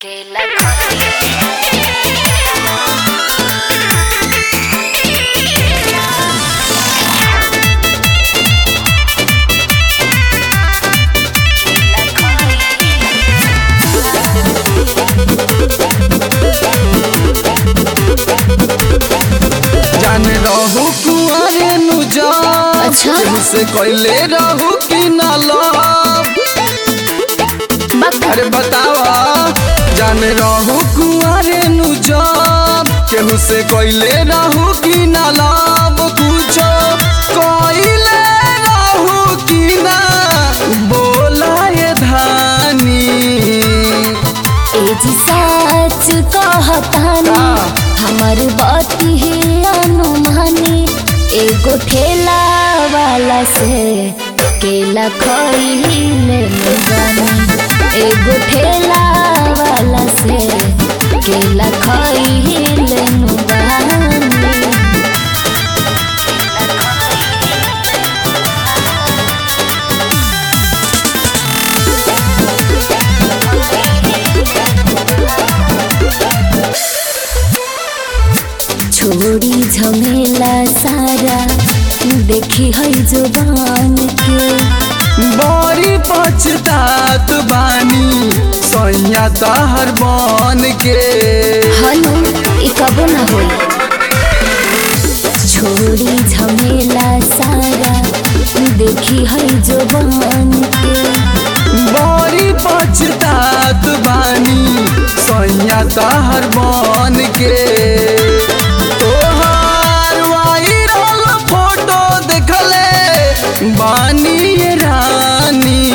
केला खाई जाने रहू कुआरे नु जा अच्छा। से कैले रहू कि ना लव अरे बतावा जाने रहू कुआरे नु जा केहू से कैले रहू कि ना लव कुछो कैले रहू कि ना बोला ये धानी एजी सच कहतानी हमर बात ही अनुमानी एगो ठेला वाला से केला खइले जानी एगो ठेला वाला से केला खइले जानी छोड़ी झमेला सारा देखी है जुबान के बड़ी पछतात बानी सैया तहर बन के हनु ई कबो ना होई छोड़ी झमेला सारा देखी है जुबान के बड़ी पछतात बानी सैया तहर बन के तोहार वायरल फोटो देखले बानी ये रानी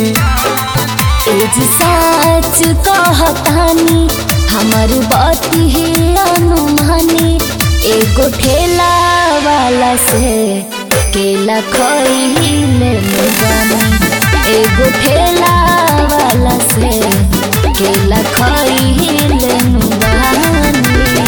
एज सच कहतानी हमर बात ही अनुमानी एगो ठेला वाला से केला खइले जानी एगो ठेला वाला से केला खइले जानी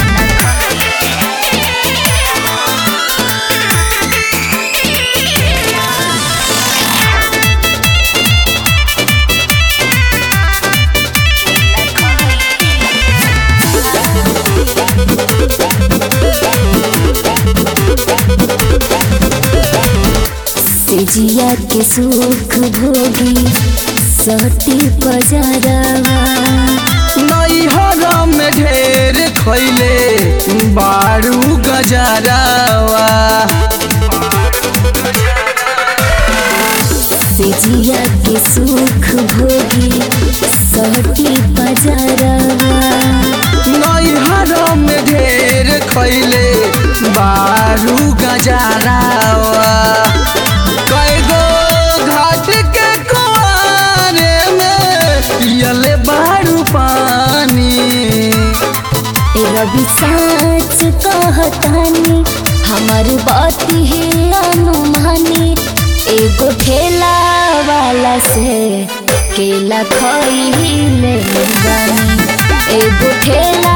सेजिया के सुख भोगी सती बजारवा नैहर में ढेर खैले बारू गजरावा सेजिया के सुख भोगी सती बजारवा नैहर में ढेर खैले बारू गजरावा कैगो घाट के कुआरे में पियले बारू पानी ए रवि साच कहतानी हमर बात ही अनुमानी एगो ठेला वाला से केला खइले जानी एगो ठेला